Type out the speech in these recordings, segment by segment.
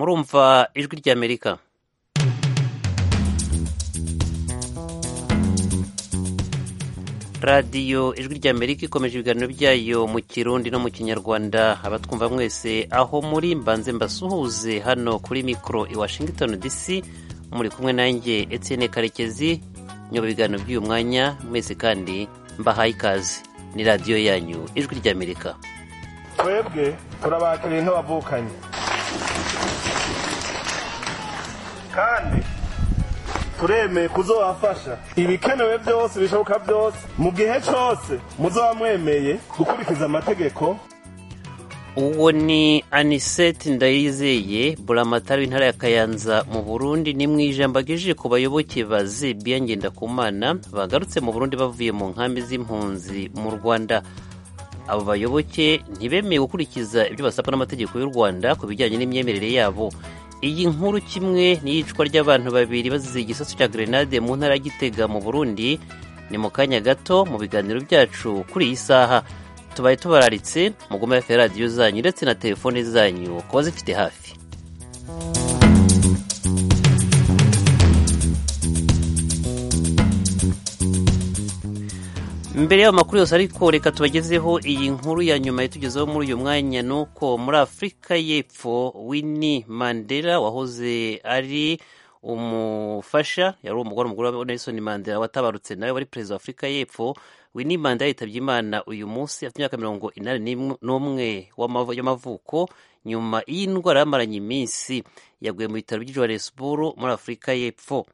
murumva ijwi ry'amerika radiyo ijwi ry'amerika ikomeje ibiganiro byayo mu kirundi no mu kinyarwanda abatwumva mwese aho muri mbanze mbasuhuze hano kuri mikoro i washington dc muri kumwe nanjye etienne karekezi nyoba ibiganiro by'uyu mwanya mwese kandi mbahaye ikaze ni radiyo yanyu ijwi ry'amerika twebwe turabakiriye nk'abavukanye kandi turemeye kuzobafasha ibikenewe byose bishoboka byose mu gihe cyose muzoba mwemeye gukurikiza amategeko uwo ni aniseti ndayizeye buramatari w'intara ya kayanza mu burundi ni mu ijambo agejeje ku bayoboke ba zebiya ngendakumana bagarutse mu burundi bavuye mu nkambi z'impunzi mu rwanda abo bayoboke ntibemeye gukurikiza ibyo basabwa n'amategeko y'u rwanda ku bijyanye n'imyemerere yabo iyi nkuru kimwe n'iyicwa ry'abantu babiri bazize igisasu cya grenade mu ntara ya gitega mu burundi ni mu kanya gato mu biganiro byacu kuri iyi saha tubaye tubararitse mugume hafi ya radiyo zanyu ndetse na telefone zanyu kuba zifite hafi mbere y'ayo makuru yose ariko reka tubagezeho iyi nkuru ya nyuma yatugezeho muri uyu mwanya ni uko muri afurika y'epfo winnie mandela wahoze ari umufasha yari umugore umugore wa nelson mandela watabarutse nawe wari perezida wa afurika y'epfo winnie mandela yitabye imana uyu munsi afite imyaka mirongo inani n'umwe y'amavuko nyuma y'indwara yamaranye iminsi yaguye mu bitaro by'i johannesburg muri afurika y'epfo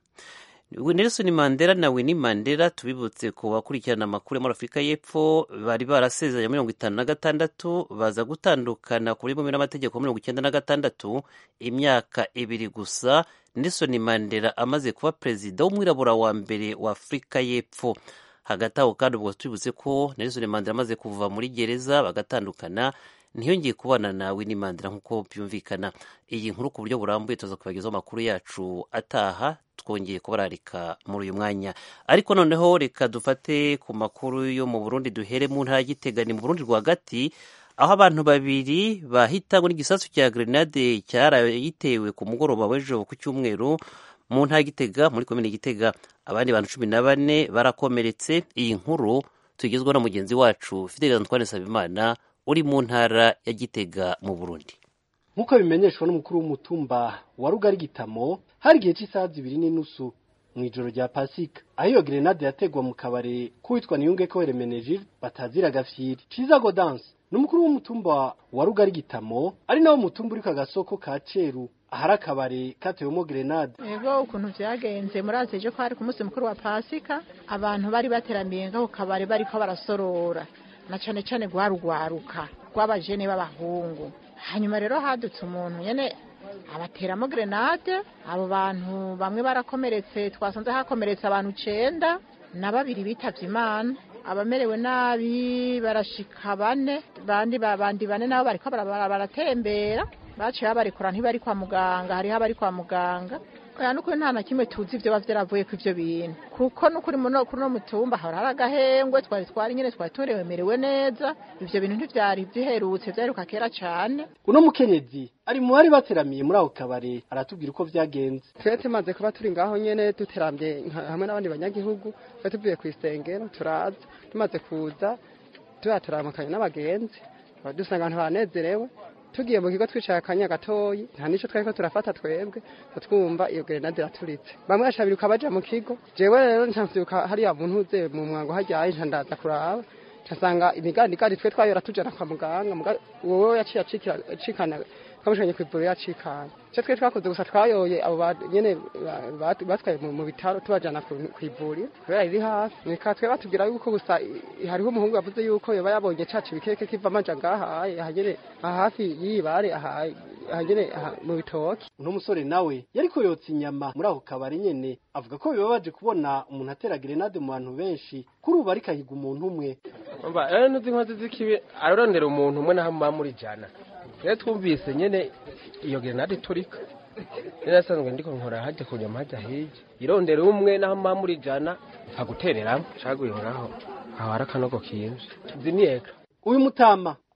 Nelson Mandela na Winnie Mandela tubibutse ku bakurikirana amakuru yo muri Afurika y'Epfo bari barasezeranye mirongo itanu na gatandatu baza gutandukana kuri bumwe n'amategeko mirongo icyenda na gatandatu imyaka ibiri gusa Nelson Mandela amaze kuba perezida w'umwirabura wa mbere wa Afurika y'Epfo hagati aho kandi ubwo tubibutse ko Nelson Mandela amaze kuva muri gereza bagatandukana ntiyongeye kubana na Winnie Mandela nk'uko byumvikana iyi nkuru ku buryo burambuye tuza kubagezaho amakuru yacu ataha twongeye kubararika muri uyu mwanya ariko noneho reka dufate ku makuru yo mu burundi duhere mu ntara y'igitega ni mu burundi rwagati aho abantu babiri bahitanywe n'igisasu cya grenade cyarayitewe ku mugoroba w'ejo ku cyumweru mu ntara y'igitega muri komine gitega abandi bantu cumi na bane barakomeretse iyi nkuru tugezweho na mugenzi wacu fideli antoine sabimana uri mu ntara ya gitega mu burundi nk'uko bimenyeshwa n'umukuru w'umutumba wa rugari gitamo hari igihe cy'isaha zibiri n'inusu mu ijoro rya pasika aho iyo grenade yategwa mu kabare k'uwitwa niyunge ko remenegile batazira gafyiri ciza godanse ni umukuru w'umutumba wa rugari gitamo ari nawo mutumba uri ku gasoko ka ceru ahari akabare katewemo grenade ego ukuntu vyagenze murazi ejo ko hari ku munsi mukuru wa pasika abantu bari bateramiye ngaho kabare bariko barasorora na cane cane rwarugwaruka rw'abajene b'abahungu hanyuma rero hadutse umuntu nyene abateramo grenade abo bantu bamwe barakomeretse twasanze hakomeretse abantu cenda na babiri bitavye imana abamerewe nabi barashika bane bandi babandi bane nabo bariko baratembera baciye babarekura ntibari kwa muganga hariho abari kwa muganga oya nukuri nta na kimwe tuzi ivyo bava vyaravuye ku ivyo bintu kuko nukuri muno kuri no mutumba hari hari agahengwe twari twari nyene twari turemerewe neza ivyo bintu ntivyari biherutse vyaheruka kera cane uno mukenyezi ari mu bari bateramiye muri ako kabare aratubwira uko vyagenze twe tumaze kuba turi ngaho nyene duteramye hamwe n'abandi banyagihugu twe tuvuye kw'isengero turaza tumaze kuza tuba turamukanye n'abagenzi dusanga abantu banezerewe tugiye mu kigo twicaye akanya gatoyi nta nico twariko turafata twebwe twumva iyo grenade iraturitse bamwe bashabiruka baja mu kigo jewe rero ncavyuka hariya muntu uze mu mwango haryaye nca ndaza kuraba ncasanga imigandigandi twe twayora tujana kwa muganga wowe yaciye acikana twamushanye kw'ivuriro yacikana ico twe twakoze gusa twayoye abo nyene batwaye mu bitaro tubajana kw'ivuriro kubera riri hafi reka twe batubwira yuko gusa hariho umuhungu yavuze yuko yoba yabonye cacu ibikeke kiva amaja ngahaye ahanyene hafi y'ibare ahanyene mu bitoki uno musore nawe yariko yotsa inyama muri ako kabari nyene avuga ko bibabaje kubona umuntu atera grenade mu bantu benshi kuri ubu ariko ahiga umuntu umwe umva rero nuzi inkozi z'ikibi ararondera umuntu umwe naho muba muri jana rero twumvise nyene iyo grenade iturika rero asanzwe ndiko nkora hajya ku nyama hajya hirya irondera umwe naho muba muri jana nkagutereramo caguye ngaho aho hari akanogo kinje nzi niyeka uyu mutama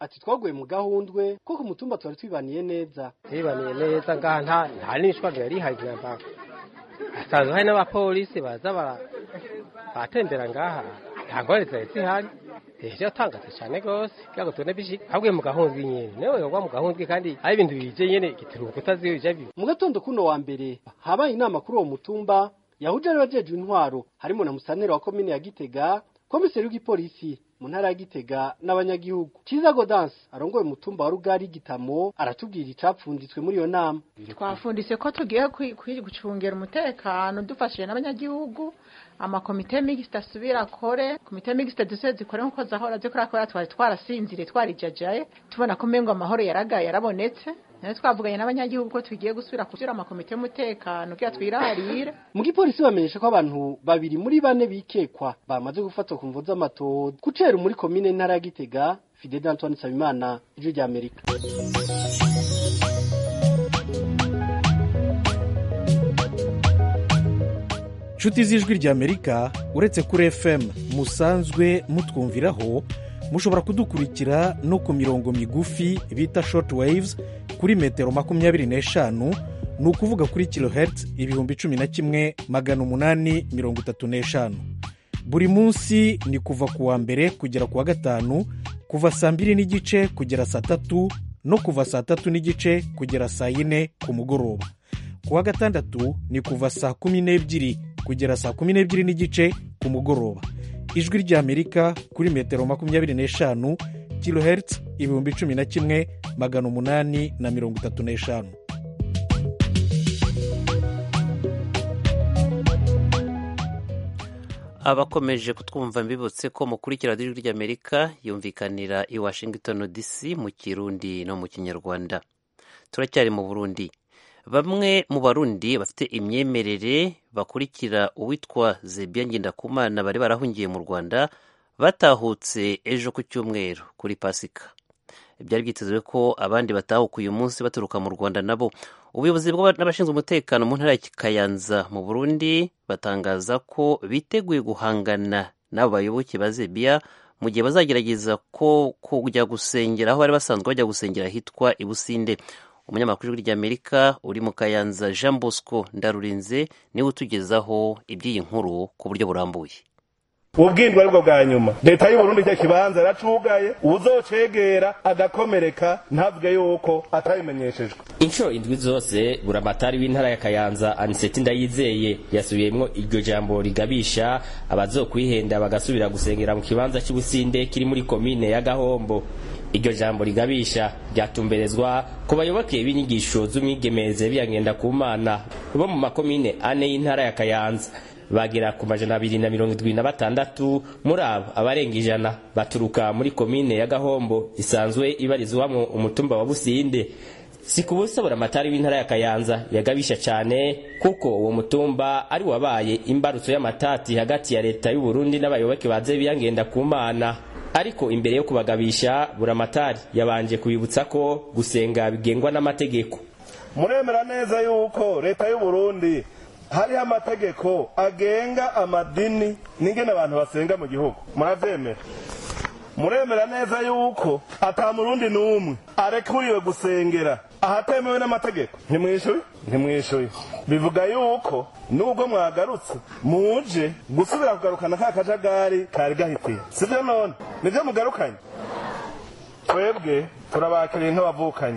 ati twaguye mu gahundwe ko ku mutumba twari twibaniye neza twibaniye neza ngaha nta nta n'imishwaro yari ihari namba hasanzwe hari n'abapolisi baza bara batembera ngaha nta ngorane zari zihari ejo yatangaze cyane rwose kugira ngo tubone bishika ahubwo mu gahundwe nyene newe wagwa mu gahundwe kandi ari ibintu bije nyene igituruko utazi bija bibi mu gatondo kuno wa mbere habaye inama kuri uwo mutumba yahuje abajejwe intwaro harimo na musaneri wa komine ya gitega komiseri w'igipolisi mu ntara ya gitega n'abanyagihugu ciza godanse arongoye umutumba wa rugari gitamo aratubwira icapfunditswe muri iyo nama twafundise ko tugiye kwi- kwi- gucungera umutekano dufashije n'abanyagihugu amakomite mixte asubira akore komite mixte duse zikore nkuko zahora zikora kubera twari twarasinzire twarijajaye tubona ko mengo amahoro yaragaye yarabonetse nayo twavuganye n'abanyagihugu ko tugiye gusubira kusubira amakomite y'umutekano kugira twirarire mu gipolisi bamenyesha ko abantu babiri muri bane bikekwa bamaze gufatwa ku mvo z'amatohoza kucera muri komine ntara ya gitega fidede antoine nsabimana ijwi rya amerika nshuti z'ijwi ry'amerika uretse kuri fm musanzwe mutwumviraho mushobora kudukurikira no ku mirongo migufi bita short waves kuri metero makumyabiri n'eshanu ni ukuvuga kuri kilohertz ibihumbi cumi na kimwe magana umunani mirongo itatu n'eshanu buri munsi ni kuva ku wa mbere kugera ku wa gatanu kuva saa mbiri n'igice kugera saa tatu no kuva saa tatu n'igice kugera saa yine ku mugoroba ku wa gatandatu ni kuva saa kumi n'ebyiri kugera saa kumi n'ebyiri n'igice ku mugoroba ijwi ry'amerika kuri metero makumyabiri n'eshanu kilohertz ibihumbi cumi na kimwe magana umunani na mirongo itatu n'eshanu abakomeje kutwumva mbibutse ko mukurikira ijwi ry'amerika yumvikanira i washington dc mu kirundi no mu kinyarwanda turacyari mu burundi bamwe mu barundi bafite imyemerere bakurikira uwitwa zebia ngendakumana bari barahungiye mu rwanda batahutse ejo ku cyumweru kuri pasika byari byitezwe ko abandi batahuka uyu munsi baturuka mu rwanda nabo ubuyobozi n'abashinzwe umutekano mu ntara ya kayanza mu burundi batangaza ko biteguye guhangana n'abo bayoboke ba zebiya mu gihe bazagerageza ko kujya gusengera aho bari basanzwe bajya gusengera ahitwa i businde umunyamakuru w'ijwi ry'amerika uri mu kayanza jean bosco ndarurinze niwe utugezaho iby'iyi nkuru ku buryo burambuye ubwindwa aribwo bwa nyuma leta y'uburundi icyo kibanza yaracugaye uzocegera agakomereka ntabwe yuko atabimenyeshejwe inshuro indwi zose buramatari w'intara ya kayanza aniseti ndayizeye yasubiyemwo iryo jambo rigabisha abazokwihenda bagasubira gusengera mu kibanza cy'ubusinde kiri muri komine ya gahombo iryo jambo rigabisha ryatumberezwa ku bayoboke b'inyigisho z'umwigemeze biyangenda ku mana bo mu makomine ane y'intara ya kayanza bagera ku majana abiri na mirongo irindwi na batandatu muri abo abarenga ijana baturuka muri komine ya gahombo isanzwe ibarizwamo umutumba wa businde si ku busa buramatari w'intara ya kayanza yagabisha cyane kuko uwo mutumba ari wabaye imbarutso y'amatati hagati ya leta y'uburundi n'abayoboke baze biyangenda ku mana ariko imbere yo kubagabisha buramatari yabanje kubibutsa ko gusenga bigengwa n'amategeko muremera neza yuko leta y'uburundi hariho amategeko agenga amadini n'ingene abantu basenga mu gihugu murabyemera muremera neza yuko ata murundi n'umwe arekuriwe gusengera ahatemewe n'amategeko ntimwishuye ntimwishuye bivuga yuko nubwo mwagarutse muje gusubira kugarukana ka kajagari kari gahitiye sibyo none nibyo mugarukanye twebwe turabakiriye nk'abavukanye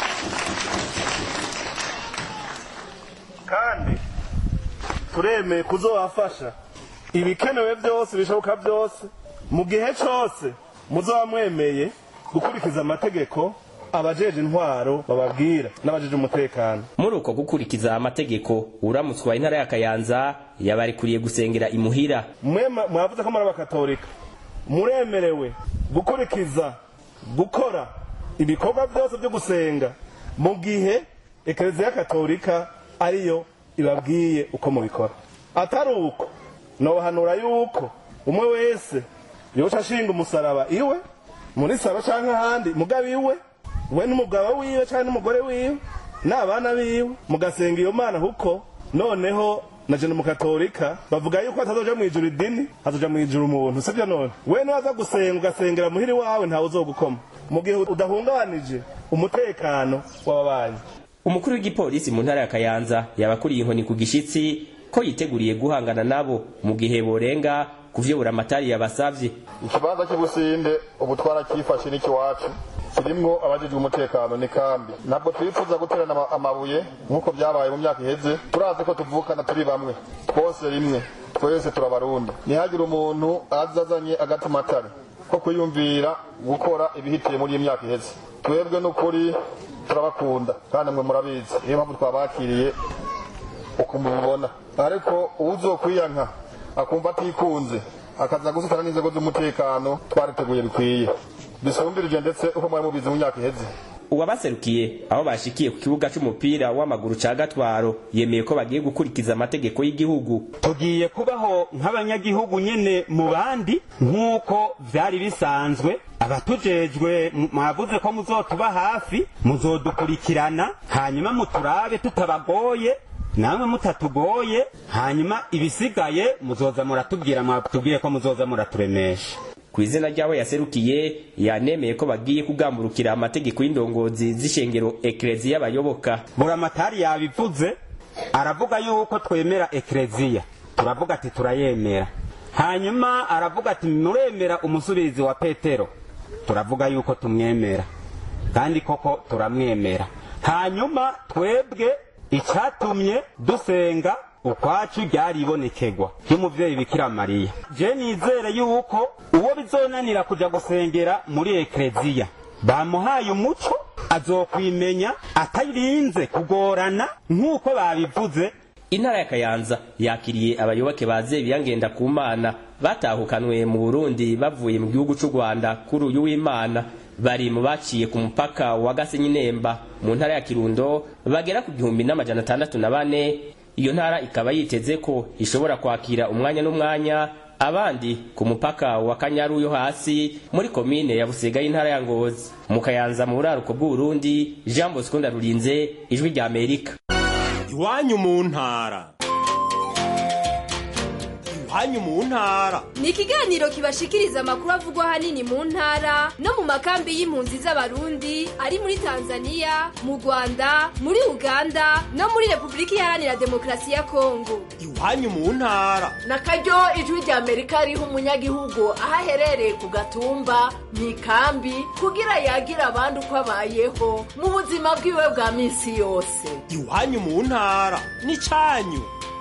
kandi turemeye kuzobafasha ibikenewe byose bishoboka byose mu gihe cyose muzoba mwemeye gukurikiza amategeko abajeje intwaro bababwira n'abajeje umutekano muri uko gukurikiza amategeko uramutswa wa intara ya kayanza yabarikuriye gusengera imuhira mwe mwavuze ko muri abakatolika muremerewe gukurikiza gukora ibikorwa byose byo gusenga mu gihe ekereziya katolika ariyo ibabwiye uko mubikora atari uko nohanura yuko umwe wese yoca ashinga umusaraba iwe muri saro cyangwa ahandi mugabo iwe we n'umugabo wiwe cyangwa n'umugore wiwe n'abana biwe mugasenga iyo mana kuko noneho na jena mukatolika bavuga yuko hatazoja mu ijuru idini hazoja mu ijuru umuntu sibyo none we niwaza gusenga ugasengera muhiri wawe ntawe uzogukoma mu gihe udahungabanije umutekano w'ababanyi umukuru w'igipolisi mu ntara ya kayanza yabakuriye inkoni ku gishitsi ko yiteguriye guhangana nabo mu gihe borenga kuvyobora amatari yabasavye ikibanza cy'ubusinde ubu twarakifashe n'ikiwacu kirimwo abajejwe umutekano ni kambi ntabwo twifuza guterana ama- amabuye nk'uko byabaye mu myaka iheze turazi ko tuvukana turi bamwe twose rimwe twese turabarundi ntihagire umuntu aza azanye agatumatare ko kwiyumvira gukora ibihitiye muri iyi myaka iheze twebwe n'ukuri turabakunda kandi mwe murabizi niyo mpamvu twabakiriye uko mubibona ariko uzokwiyanka akumva atikunze akaza gusitana n'inzego z'umutekano twariteguye bikwiye bisumbirije ndetse uko mwari mubizi mu myaka iheze uwabaserukiye aho bashikiye ku kibuga c'umupira w'amaguru ca gatwaro yemeye ko bagiye gukurikiza amategeko y'igihugu tugiye kubaho nk'abanyagihugu nyene mu bandi nk'uko vyari bisanzwe abatujejwe m- mwavuze ko muzotuba hafi muzodukurikirana hanyuma muturabe tutabagoye namwe mutatugoye hanyuma ibisigaye muzoza muratubwira mwatubwiye ko muzoza muraturemesha ku izina ry'abo yaserukiye yanemeye ko bagiye kugamburukira amategeko y'indongozi z'ishengero ekereziya y'abayoboka buramatari yabivuze aravuga yuko twemera ekereziya turavuga ati turayemera hanyuma aravuga ati muremera umusubizi wa petero turavuga yuko tumwemera kandi koko turamwemera hanyuma twebwe icyatumye dusenga ukwacu ryaribonekegwa ry'umuvyeyi bikira mariya je nizere yuko uwo bizonanira kuja gusengera muri ekereziya bamuhaye umuco azokwimenya atarinze kugorana nk'uko babivuze intara ya kayanza yakiriye abayoboke ba zebiya ngenda ku mana batahukanwe mu burundi bavuye mu gihugu c'u rwanda kuri uyu w'imana bari mu baciye ku mupaka wa gasenyi nemba mu ntara ya kirundo bagera ku gihumbi n'amajana atandatu na bane iyo ntara ikaba yiteze ko ishobora kwakira umwanya n'umwanya abandi ku mupaka wa kanyaru yo hasi muri komine ya busega y'intara ya ngozi mu kayanza mu buraruko bw'uburundi jean bosco ndarurinze ijwi rya amerika iwanyu mu ntara iwanyu mu ntara ni ikiganiro kibashikiriza amakuru avugwa ahanini mu ntara no mu makambi y'impunzi z'abarundi ari muri tanzania mu rwanda muri uganda no muri repubulika iharanira demokarasi ya kongo iwanyu mu ntara na karyo ijwi rya amerika riha umunyagihugu aho aherereye ku gatumba mu ikambi kugira yagira abandi uko abayeho mu buzima bwiwe bwa minsi yose iwanyu mu ntara n'icanyu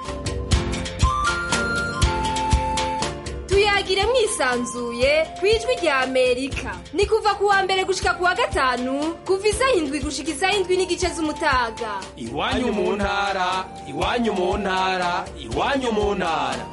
tuyagire mwisanzuye ku ijwi rya amerika ni kuva ku wa mbere gushika ku wa gatanu kuva isaha indwi gushika isaha indwi n'igice z'umutaga iwanyu mu ntara iwanyu mu ntara iwanyu mu ntara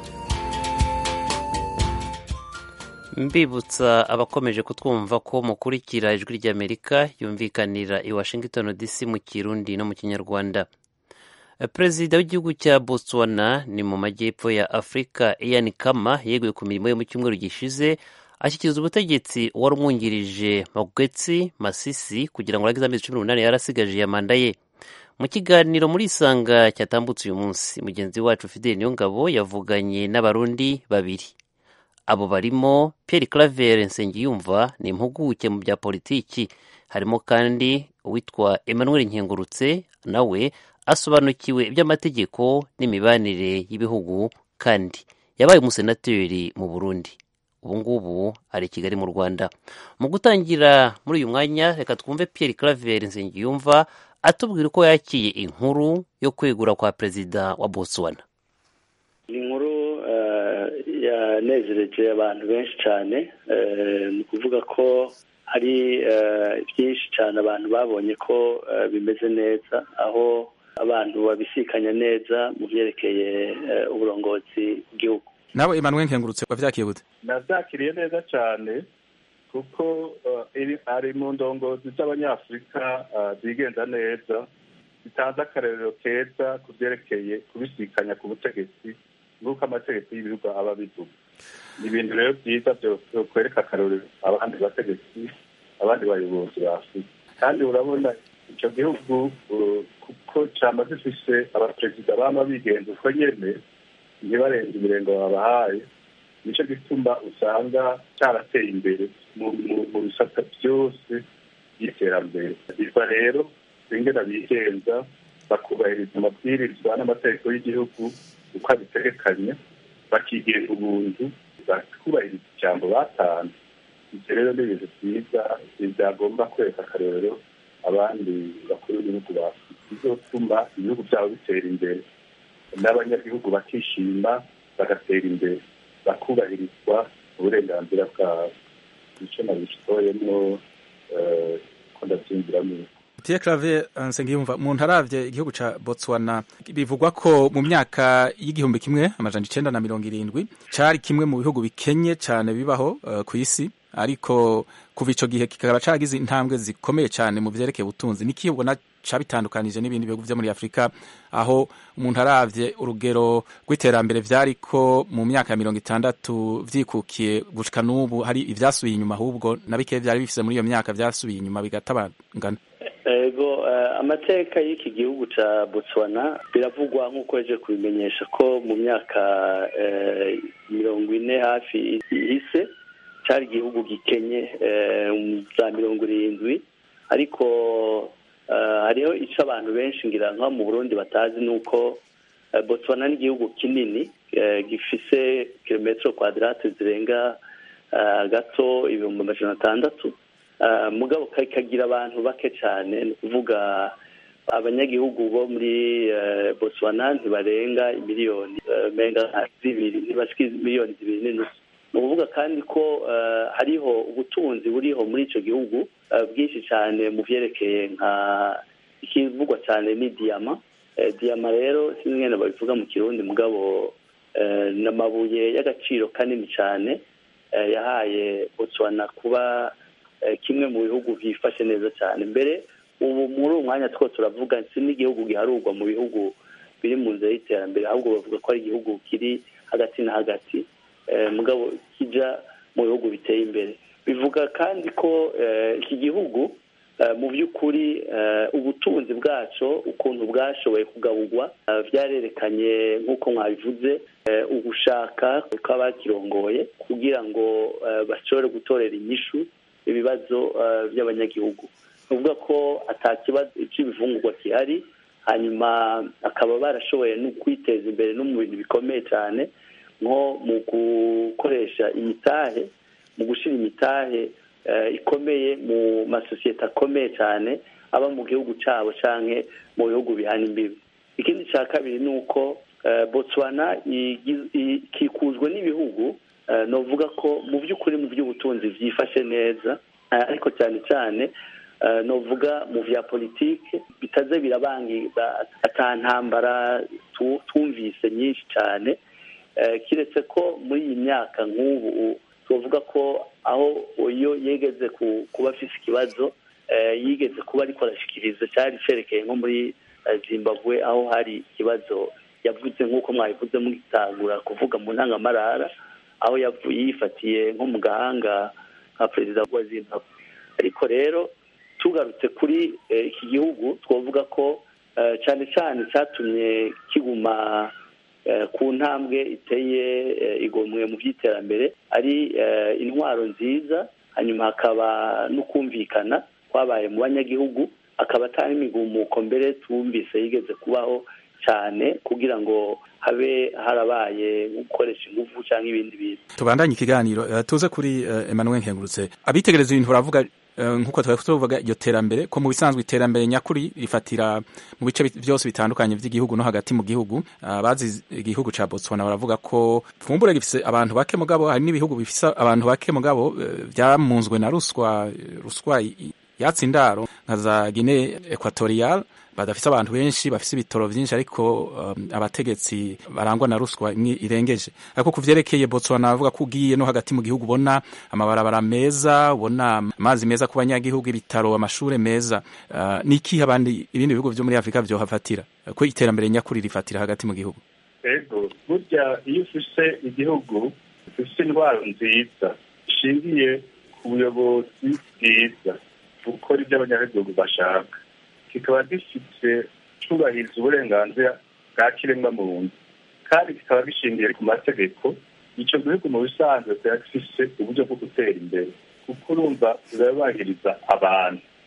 mbibutsa abakomeje kutwumva ko mukurikira ijwi ry'amerika yumvikanira i washington dc mu kirundi no mu kinyarwanda perezida w'igihugu cya botswana ni mu majyepfo ya afurika ian kama yeguye ku mirimo ye mu cyumweru gishize ashyikiriza ubutegetsi wari umwungirije magwetsi masisi kugira ngo arangize amezi cumi n'umunani yari asigaje ya manda ye mu kiganiro muri isanga cyatambutse uyu munsi mugenzi wacu fideli niyongabo yavuganye n'abarundi babiri abo barimo Pierre Claver Nsengiyumva ni impuguke mu bya politiki harimo kandi uwitwa Emmanuel Nkengurutse nawe asobanukiwe iby'amategeko n'imibanire y'ibihugu kandi yabaye umusenateri mu Burundi ubu ngubu ari i Kigali mu Rwanda mu gutangira muri uyu mwanya reka twumve Pierre Claver Nsengiyumva atubwira uko yakiye inkuru yo kwegura kwa perezida wa Botswana ni inkuru yanezereje abantu benshi cyane ni ukuvuga ko hari byinshi cyane abantu babonye ko bimeze neza aho abantu babisikanya neza mu byerekeye uburongozi bw'igihugu nawe Emmanuel nkengurutse wavyakiriye gute navyakiriye neza cyane kuko ari mu ndongozi z'abanyafurika zigenza neza zitanze akarerero keza ku byerekeye kubisikanya ku butegetsi nk'uko amategeko y'ibihugu aba abivuga ni ibintu rero byiza kwereka akarorero abandi bategetsi abandi bayobozi ba afurika kandi urabona icyo gihugu kuko cyaba gifise abaperezida baba bigenza uko nyene ntibarenze imirengo babahaye nicyo gituma usanga cyarateye imbere mu bisata byose iterambere biva rero ingena bigenza bakubahiriza amabwirizwa n'amategeko y'igihugu uko abitegekanye bakigira ubuntu bakubahiriza ijambo batanze ibyo rero ni ibintu byiza byagomba kwereka akarorero abandi bakuru b'ibihugu bafite bizotuma ibihugu byabo bitera imbere n'abanyagihugu bakishima bagatera imbere bakubahirizwa uburenganzira bwabo icyo nabishitoyemo ko ndabyumviramo Tiye Clave Nsengiyumva umuntu aravye igihugu ca Botswana bivugwa ko mu myaka y'igihumbi kimwe amajana icenda na mirongo irindwi cari kimwe mu bihugu bikenye cane bibaho uh, ku isi ariko kuva ico gihe kikaba caragize intambwe zikomeye cane mu vyerekeye ubutunzi niki ubona cabitandukanije n'ibindi bihugu vyo muri Afrika aho umuntu aravye urugero rw'iterambere vyariko mu myaka ya mirongo itandatu vyikukiye gushika n'ubu hari ivyasubiye inyuma ahubwo na bikeya vyari bifise muri iyo myaka vyasubiye inyuma bigatabangana ego amateka y'iki gihugu cya botswana biravugwa nk'uko yaje kubimenyesha ko mu myaka mirongo ine hafi ihise cyari igihugu gikenye za mirongo irindwi ariko hariho icyo abantu benshi ngira nko mu burundi batazi ni uko botswana ni igihugu kinini gifise kilometero kwadirate zirenga gato ibihumbi amajana atandatu mugabo kagira abantu bake cyane ni ukuvuga abanyagihugu bo muri botswana ntibarenga miliyoni menga zibiri ntibashike miliyoni zibiri n'inusu ni ukuvuga kandi ko hariho ubutunzi buriho muri icyo gihugu bwinshi cyane mu byerekeye nka ikivugwa cyane ni diyama diyama rero sinzi ngene babivuga mu kirundi mugabo ni amabuye y'agaciro kanini cyane yahaye botswana kuba kimwe mu bihugu byifashe neza cyane mbere ubu muri uwo mwanya two turavuga si n'igihugu giharurwa mu bihugu biri mu nzira y'iterambere ahubwo bavuga ko ari igihugu kiri hagati na hagati mugabo kijya mu bihugu biteye imbere bivuga kandi ko iki gihugu mu by'ukuri ubutunzi bwacyo ukuntu bwashoboye kugaburwa byarerekanye nk'uko mwabivuze ugushaka kw'abakirongoye kugira ngo bashobore gutorera inyishu ibibazo by'abanyagihugu ni ukuvuga ko atakibazo cy'ibivungurwa gihari hanyuma akaba barashoboye no kwiteza imbere no mu bintu bikomeye cyane nko mu gukoresha imitahe mu gushyira imitahe ikomeye mu masosiyete akomeye cyane aba mu gihugu cyabo cyangwa mu bihugu bihana imbibi ikindi cya kabiri ni uko botswana ikikujwe n'ibihugu navuga ko mu by'ukuri mu by'ubutunzi byifashe neza ariko cyane cyane navuga mu bya politiki bitaze birabangiza atantambara twumvise nyinshi cyane kiretse ko muri iyi myaka nk'ubu tuvuga ko aho iyo yegeze kuba afite ikibazo yigeze kuba ariko arashyikiriza cyari cyerekeye nko muri zimbabwe aho hari ikibazo yavuze nk'uko mwabivuze mugitangura kuvuga mu ntangamarara aho yifatiye nko mu gahanga nka perezida wa zimbabwe ariko rero tugarutse kuri iki gihugu twavuga ko cyane cyane cyatumye kiguma ku ntambwe iteye igomwe mu by'iterambere ari intwaro nziza hanyuma hakaba no kumvikana kwabaye mu banyagihugu akaba atari imigumuko mbere twumvise yigeze kubaho cyane kugira ngo habe harabaye gukoresha ingufu cyangwa ibindi bintu tubandanye ikiganiro tuze kuri Emmanuel Nkengurutse abitegereza ibintu baravuga nk'uko twari tuvuga iryo terambere ko mu bisanzwe iterambere nyakuri rifatira mu bice byose bitandukanye by'igihugu no hagati mu gihugu abazi igihugu ca Botswana baravuga ko fumbure gifise abantu bake mugabo hari n'ibihugu bifise abantu bake mugabo byamunzwe na ruswa ruswa yatsi indaro nka za Guinea Equatorial badafise abantu benshi bafise ibitoro vyinshi ariko um, abategetsi barangwa na ruswa imwe irengeje ariko kuvyerekeye Botswana bavuga ko ugiye no hagati mu gihugu ubona amabarabara meza ubona amazi meza ku banyagihugu ibitaro amashure meza uh, niki abandi ibindi bihugu vyo muri Afrika vyo hafatira ko iterambere nyakuri rifatira hagati mu gihugu ego burya iyo ufise igihugu ufise indwara nziza ishingiye ku buyobozi bwiza gukora ibyo abanyagihugu bashaka kikaba gifite cyubahiriza uburenganzira bwa kiremwa muntu kandi kikaba gishingiye ku mategeko icyo gihugu mu bisanzwe kiba gifite uburyo bwo gutera imbere kuko urumva birabahiriza abantu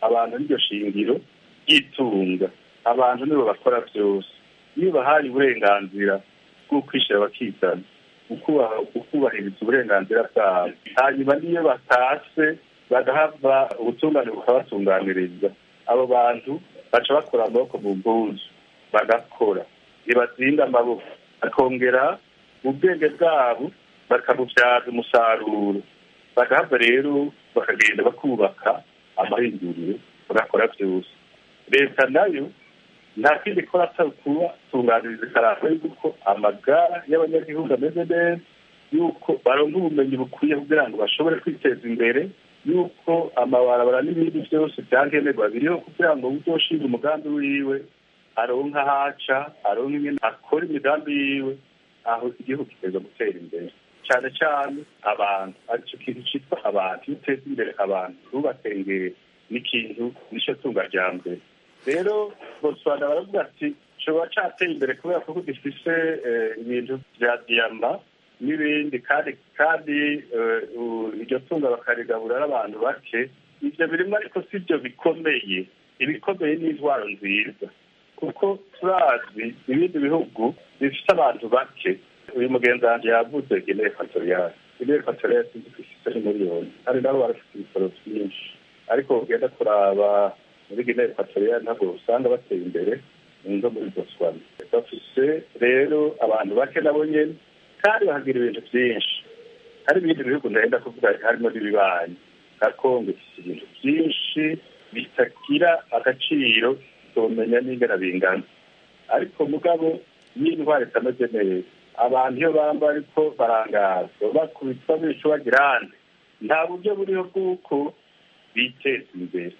abantu n'iryo shingiro ry'itunga abantu nibo bakora byose iyo bahaye uburenganzira bwo kwishyira bakizana ukubaha- ukubahiriza uburenganzira bwabo hanyuma n'iyo batase bagahava ubutungane bukabatunganiriza abo bantu baca bakora amaboko mu bwuzu bagakora ntibazinda amaboko bakongera ubwenge bwabo bakabubyaza umusaruro bagahava rero bakagenda bakubaka amahinduriro bagakora byose leta nayo nta kindi ikora atari kubatunganiriza ikaranga yuko amagara y'abanyagihugu ameze neza yuko baronka ubumenyi bukwiye kugira ngo bashobore kwiteza imbere yuko amabarabara n'ibindi byose byankenerwa biriho kugira ngo uzoshinga umugambi wiwe aronka ahaca aronka ingene akora imigambi yiwe aho igihugu kiteza gutera imbere cyane cyane abantu aricyo kintu cyitwa abantu iyo uteza imbere abantu ntubatengere n'ikintu nicyo tunga rya mbere rero botswana baravuga ati coba cateye imbere kubera ko gifise eh, ibintu vya diyama n'ibindi kandi kandi eh, u- iryo tunga bakarigaburira n'abantu bake ivyo birimo ariko si byo bikomeye ibikomeye ni intwaro nziza kuko turazi ibindi bihugu bifite abantu bake uyu mugenzi wanjye yavuze gine ekwatoriyali gine ekwatoriyali sinzi ko ifite ni miliyoni kandi nabo barafite ibitaro byinshi ariko ugenda kuraba muri gine ekwatoriyali ntabwo usanga bateye imbere zo muri botswana bafise rero abantu bake nabo nyene kandi bahagira ibintu byinshi hari ibindi bihugu ndagenda kuvuga harimo n'ibibanyi nka kongo ifite ibintu byinshi bitagira agaciro tomenya n'ingana bingana ariko mugabo iyo indwara itameze neza abantu iyo bamba ariko barangazwa bakubitwa bica bagira ahandi nta buryo buriho bw'uko biteza imbere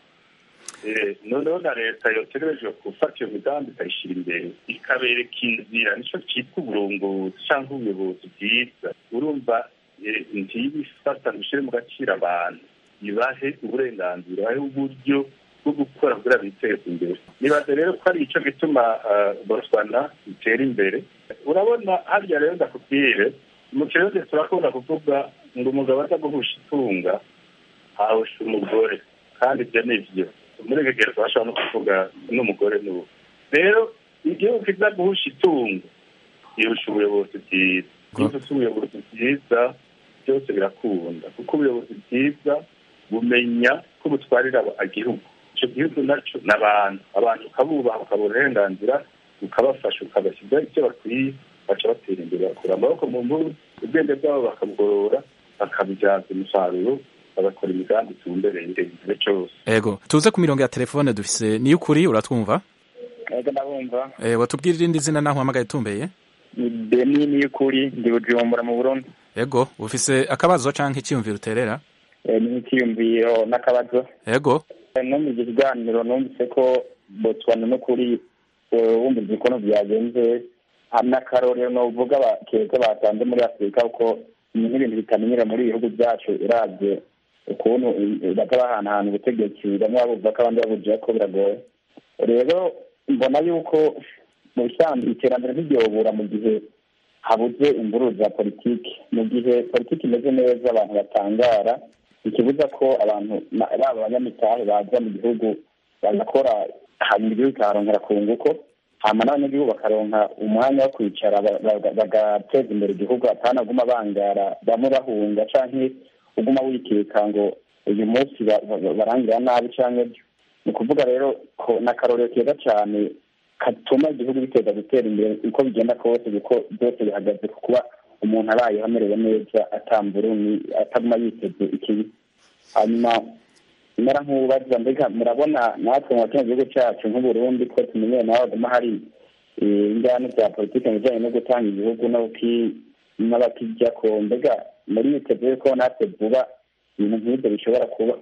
Eh, noneho na leta yotegerejwe gufata iyo migambi ikayishyira imbere ikabereka inzira nicyo cyitwa uburongozi cyangwa ubuyobozi bwiza urumva eh, ntibifata ngo ishyire mu gaciro abantu ibahe uburenganzira ibahe uburyo bwo gukora kugira biteze imbere nibaze rero ko ari icyo gituma ah, botswana itera imbere urabona harya rero ndakubwire mu kirundi turakunda kuvuga ngo umugabo aza guhusha itunga ahusha umugore kandi ibyo ni byo muri kigero bashobora no kuvuga n'umugore n'ubu rero igihugu kiza guhusha itungo yihusha ubuyobozi bwiza iyo ufite ubuyobozi bwiza byose birakunda kuko ubuyobozi bwiza bumenya ko butwarira igihugu icyo gihugu nacyo ni abantu abantu ukabubaha ukabuha uburenganzira ukabafasha ukabashyizaho icyo bakwiye baca batera imbere bakura amaboko mu mbuga ubwenge bwabo bakabugorora bakabibyaza umusaruro bagakora imigambi itumbereye igihe cyose ego tuze ku mirongo ya telefone dufise niyo ukuri uratwumva ego ndabumva eh watubwira irindi zina naho uhamagaye tumbeye ni beni y'ukuri ndi bujumbura mu burundi ego ufise akabazo canke icyiyumviro uterera Eh, ni nk'ikiyumviro n'akabazo ego Eh, no mu kiganiro numvise ko botswana n'ukuri eh, wumvise ukuntu byagenze hari n'akarorero novuga ba- keza batanze muri afurika kuko ni nk'ibintu bitamenyera muri ibihugu byacu uravye ukuntu eh, baza bahanahana ubutegetsi bamwe babuva ko abandi babuja ko biragoye rero mbona yuko mu bisanzwe iterambere ntiryobura mu gihe habuze imvururu za politiki mu gihe politiki imeze neza abantu batangara ikibuza ko abantu na- baba abanyamitahe baza mu gihugu bagakora hanyuma igihugu kikaharonkera ku nguko hama n'abanyagihugu bakaronka umwanya wo kwicara ba- ba- bagateza imbere igihugu atanaguma bangara bamwe bahunga canke uguma wikeka ngo uyu munsi ba- ba- barangira nabi canke byo ni ukuvuga rero ko ni akarorero keza cyane katuma igihugu biteza gutera imbere uko bigenda kose kuko byose bihagaze ku kuba umuntu abayeho amerewe neza atamburuni ataguma yiteze ikibi hanyuma mera nk'ubaza mbega murabona natwe mu kino gihugu cyacu nk'uburundi ko tumenyeye nawe haguma hari eh, injyana za politiki mu bijyanye no gutanga igihugu n'abaki- n'abakijya ko mbega muri yiteguye ko natwe vuba ibintu nk'ibyo bishobora kuba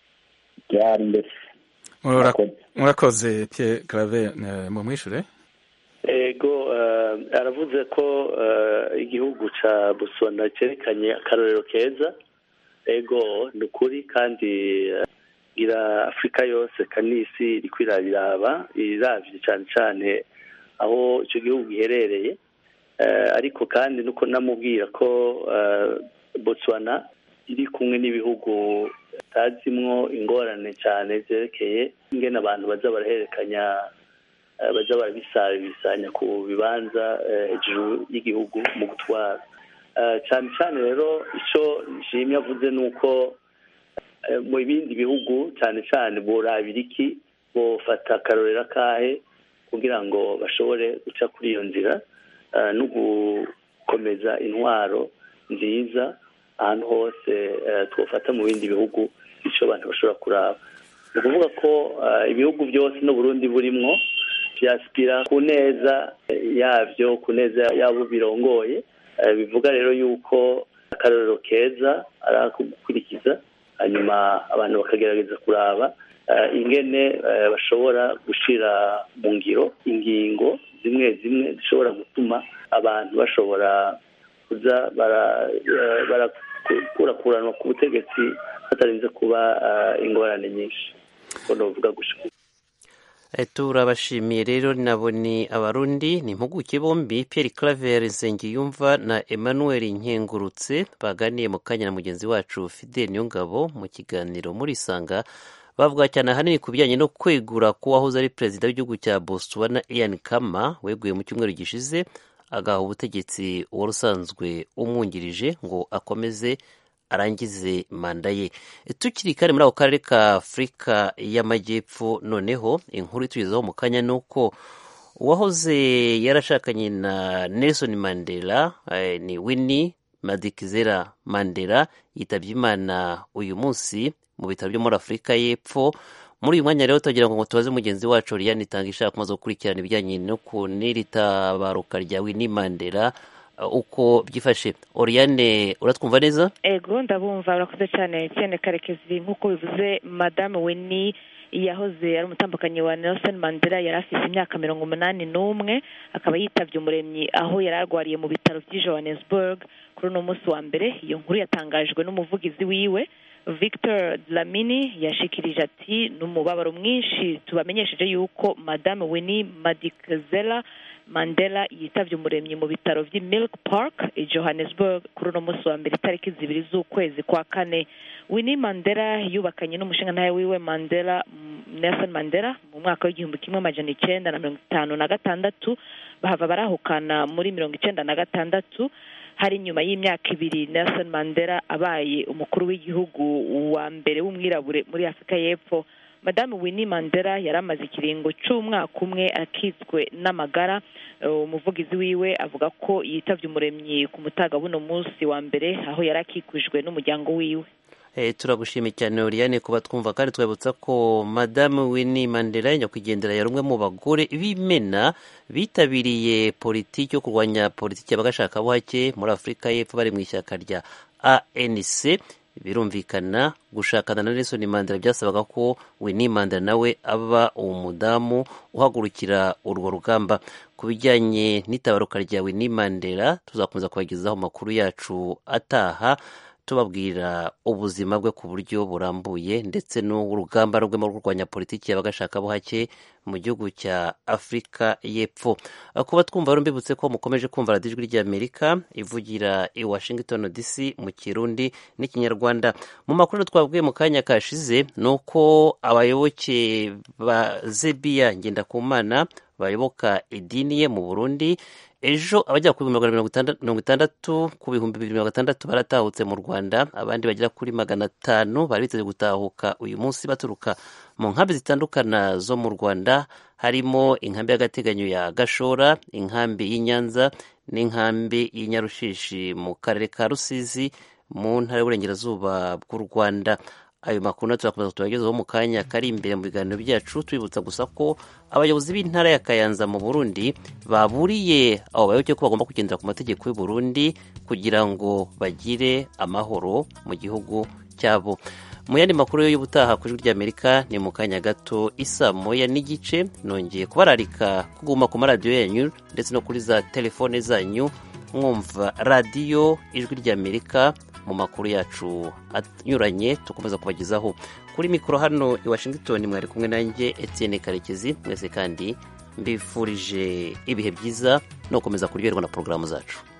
byari mbese Mura- murakoze Pierre Claver eh, mu mwishure ego eh, aravuze ko eh, igihugu ca Botswana cyerekanye akarorero keza ego ni ukuri kandi eh, ira afurika yose kanisi iriko irabiraba iravye cane cane aho ico gihugu giherereye Eh, ariko kandi nuko namubwira ko eh, Botswana iri kumwe n'ibihugu atazimwo ingorane cyane zerekeye ingene abantu baza barahererekanya eh, baza barabisabisanya ku bibanza eh, hejuru y'igihugu mu gutwara Eh, cyane cyane rero icyo nshimye avuze ni uko eh, mu bindi bihugu cyane cyane borabira iki bofata akarorero akahe kugira ngo bashobore guca kuri iyo nzira eh, no gukomeza intwaro nziza ahantu hose eh, twofata mu bindi bihugu icyo abantu bashobora kuraba ni ukuvuga ko eh, ibihugu byose n'uburundi burimwo byasipira ku neza eh, yabyo ku neza yabo birongoye Eh, bivuga rero yuko akarorero keza ari ako gukurikiza hanyuma abantu bakagerageza kuraba eh, ingene eh, bashobora gushira mu ngiro ingingo zimwe zimwe zishobora gutuma abantu bashobora kuza bara- eh, barakurakuranwa ku butegetsi hatarinze kuba eh, ingorane nyinshi ko novuga gushika Eh, turabashimiye rero nabo ni abarundi ni impuguke bombi Pierre Claver Nsengiyumva na Emmanuel Nkengurutse baganiye mu kanya na mugenzi wacu Fidel Niyongabo mu kiganiro muri Sanga bavuga cyane ahanini ku bijyanye no kwegura ko wahoze ari perezida w'igihugu cya Botswana Ian Khama weguye mu cyumweru gishize agaha ubutegetsi wari usanzwe umwungirije ngo akomeze arangize manda ye tukiri kandi muri ako karere ka afurika y'amajyepfo noneho inkuru itugezaho mu kanya ni uko uwahoze yarashakanye na nelson mandela eh, ni winnie madikizera mandela yitabye imana uyu munsi mu bitaro byo muri afurika y'epfo muri uyu mwanya rero tugira ngo tubaze mugenzi wacu Oriane itanga ishaka kumaze gukurikirana ibijyanye no ku n'iri tabaruka rya winnie mandela uh, uko byifashe Oriane uratwumva neza ego ndabumva urakoze cyane cyane karekezi nk'uko bivuze madamu weni yahoze ari umutambukanyi wa nelson mandela yari afite imyaka mirongo umunani n'umwe akaba yitabye umuremyi aho yari arwariye mu bitaro by'i johannesburg kuri uno munsi wa mbere iyo nkuru yatangajwe n'umuvugizi wiwe victor dlamini yashikirije ati ni umubabaro mwinshi tubamenyesheje yuko madamu winnie madikzela mandela yitabye umuremyi mu bitaro by'i milk park i johannesburg kuri uno munsi wa mbere itariki zibiri z'ukwezi kwa kane winnie mandela yubakanye n'umushingantahe wiwe mandela mm, nelson mandela mu mwaka w'igihumbi kimwe amajana icyenda na mirongo itanu na gatandatu bahava barahukana muri mirongo icyenda na gatandatu hari nyuma y'imyaka ibiri nelson mandela abaye umukuru w'igihugu wa mbere w'umwirabure muri afurika y'epfo madamu winnie mandela yari amaze ikiringo cy'umwaka umwe akitswe n'amagara Eh, umuvugizi wiwe avuga ko yitabye umuremyi ku mutaga buno munsi wa mbere aho yari akikujwe n'umuryango wiwe Eh, turagushimiye cyane Oriane kuba twumva kandi twabutsa ko madamu Winnie Mandela nyakwigendera yari umwe mu bagore b'imena bitabiriye politiki yo kurwanya politiki y'abagashakabuhake muri Afurika y'Epfo bari mu ishyaka rya ANC birumvikana gushakana na Nelson Mandela byasabaga ko Winnie Mandela nawe aba umudamu uhagurukira urwo rugamba ku bijyanye n'itabaruka rya Winnie Mandela tuzakomeza kubagezaho amakuru yacu ataha tubabwira ubuzima bwe ku buryo burambuye ndetse n'urugamba rwe mu kurwanya politiki y'abagashakabuhake mu gihugu cya afurika y'epfo kuba twumva rero mbibutse ko mukomeje kumva radiyo ijwi ry'amerika ivugira i washington dc mu kirundi n'ikinyarwanda mu makuru twabwiye mu kanya kashize ni uko abayoboke ba zebiya ngendakumana bayoboka idini ye mu burundi ejo abajya ku bihumbi magana mirongo itandatu ku bihumbi bibiri mirongo itandatu baratahutse mu rwanda abandi bagera kuri magana atanu bari biteze gutahuka uyu munsi baturuka mu nkambi zitandukana zo mu rwanda harimo inkambi y'agateganyo ya gashora inkambi y'inyanza n'inkambi y'inyarushishi mu karere ka rusizi mu ntara y'uburengerazuba bw'u rwanda ayo makuru natwe turakomeza tubagezeho mu kanya kari imbere mu biganiro byacu tubibutsa gusa ko abayobozi b'intara ya kayanza mu burundi baburiye abo bayoboke ko bagomba kugendera ku mategeko y'u Burundi kugira ngo bagire amahoro mu gihugu cyabo mu yandi makuru y'ubutaha ku ijwi ry'amerika ni mu kanya gato isa moya n'igice nongeye kubararika kuguma ku maradiyo yanyu ndetse no kuri za telefone zanyu mwumva radiyo ijwi ry'amerika mu makuru yacu anyuranye tukomeza kubagezaho kuri mikoro hano i washington mwari kumwe nanjye etienne karekezi mwese kandi mbifurije ibihe byiza no gukomeza kuryoherwa na porogaramu zacu